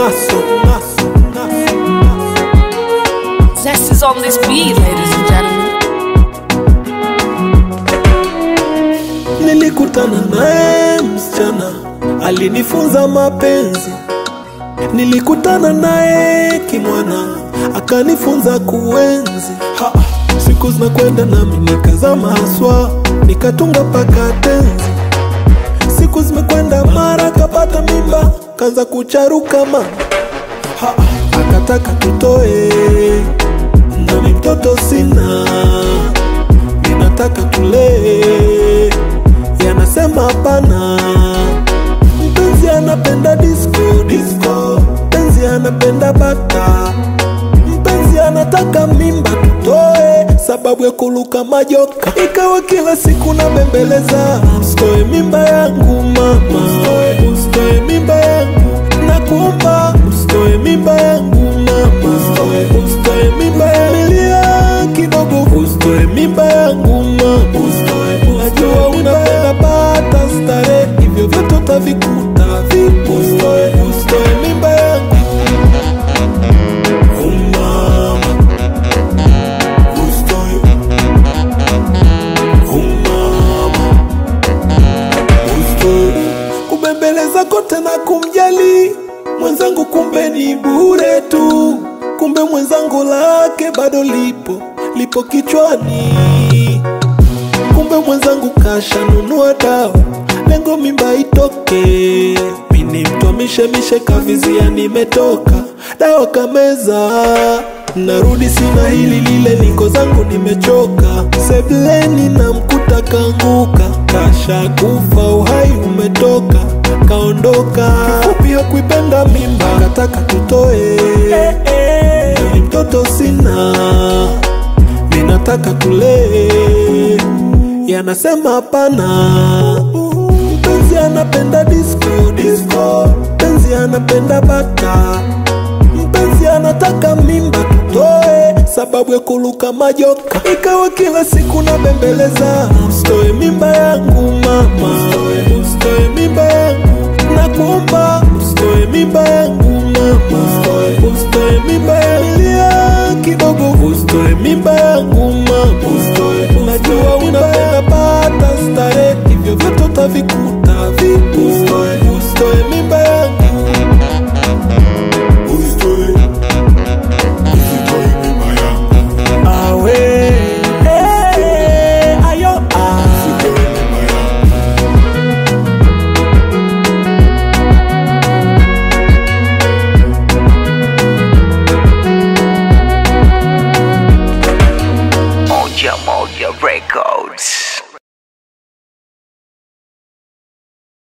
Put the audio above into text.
naso naso naso naso Zest is on this beat, ladies and gentlemen. Nilikutana naye msichana alinifunza mapenzi, nilikutana naye kimwana akanifunza kuenzi. Ha, siku zinakwenda nami nikazama haswa, nikatunga paka tenzi. Siku zimekwenda mara kapata mimba, kaanza kucharuka mama ha, akataka tutoe, nami mtoto sina ninataka tulee, yanasema hapana. Mpenzi anapenda disco disco, mpenzi anapenda bata, mpenzi anataka mimba tutoe, sababu ya kuluka majoka. Ikawa kila siku nabembeleza, usitoe mimba yangu mama, usitoe, usitoe mimba yangu nakuomba, usitoe mimba yangu mama, usitoe, usitoe mimba yangu Nilia kidogo, usitoe mimba yangu mama, usitoe, najua unapenda pata stare, hivyo vyote utavikuta vipo, usitoe, usitoe mimba yangu Oh, mama, usitoe, oh, mama Usitoe. kubembeleza kote na kumjali mwenzangu, kumbe ni bure tu, kumbe mwenzangu lake bado lipo lipo kichwani, kumbe mwenzangu kashanunua dawa, lengo mimba itoke. Mini mtu mishemishe kavizia, nimetoka dawa kameza, narudi sina hili lile, niko zangu nimechoka, sebleni na mkuta kanguka, kasha kufa, uhai umetoka kaondoka. Kifupi hakuipenda mimba, kataka tutoe, ni mtoto sina, ninataka tulee, yanasema hapana. Mpenzi anapenda disco disco, mpenzi anapenda bata, mpenzi anataka mimba tutoe, sababu ya kuluka majoka. Ikawa kila siku nabembeleza, usitoe mimba yangu mama, usitoe, usitoe mimba yangu nakuomba, usitoe mimba yangu mama, usitoe, usitoe mimba yangu Nilia kidogo, usitoe mimba yangu mama, usitoe, najua unapenda pata stare, hivyo vyote utavikuta vipo, usitoe, usitoe mimba yangu Usitoe, usitoe mimba yangu, awe eh, ayo ah. usitoe mimba yangu. Moja Moja Records.